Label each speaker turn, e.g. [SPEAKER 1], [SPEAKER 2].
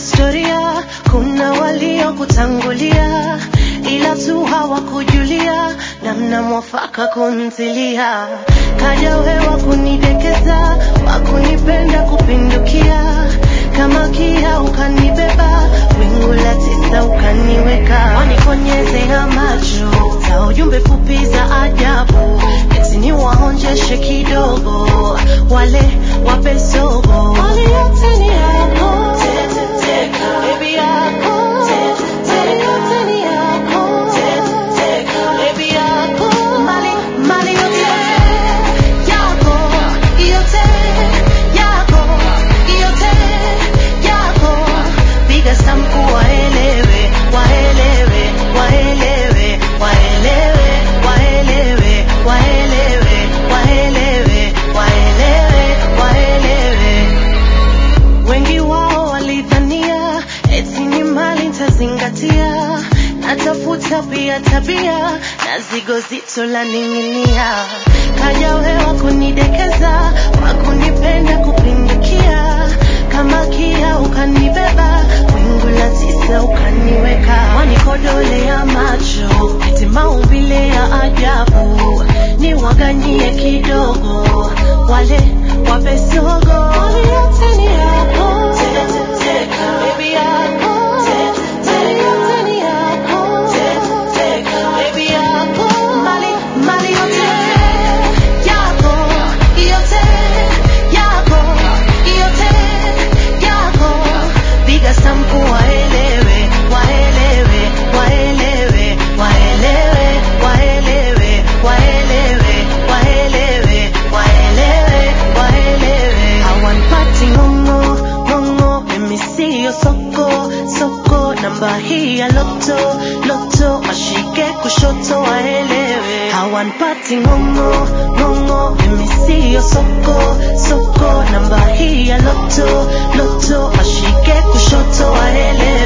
[SPEAKER 1] historia, kuna waliokutangulia, ila tu hawakujulia namna mwafaka kunzilia. Kaja wewa kunidekeza, wakunipenda kupindukia, kama kia ukanibeba, wingu la tisa ukaniweka, wanikonyezea macho za ujumbe fupi za ajabu, eti ni waonjeshe kidogo, wale wape sogo, wale yote ni yako, baby yako, mali yote ni yako, baby yako, mali mali yote yako, yote yako, yote yako, piga stampu waelewe, waelewe, waelewe, waelewe, waelewe, waelewe, waelewe, waelewe, waelewe. Wengi wao walidhania eti ni mali nitazingatia, natafuta pia tabia na zigo zito la ning'inia. Kaja wewa kunidekeza, wakunipenda kupindukia, kama kia ukanibeba, wingu la tisa ukaniweka, wanikodolea macho, eti maumbile ya ajabu, ni waganyie kidogo, wale wape sogo, wale yote ni yako, baby yako, mali yote ni yako, baby yako, mali mali yote yako, yote yako, yote yako, piga stampu waelewe, waelewe, waelewe, waelewe, waelewe, waelewe, waelewe, waelewe, waelewe. Hawanipati ng'ong'o, ng'ong'o, mimi siyo soko, soko, namba hii ya loto, loto, washike kushoto waelewe. Hawanipati ng'ong'o, ng'ong'o, mimi siyo soko, soko, namba hii ya loto, loto, washike kushoto waelewe.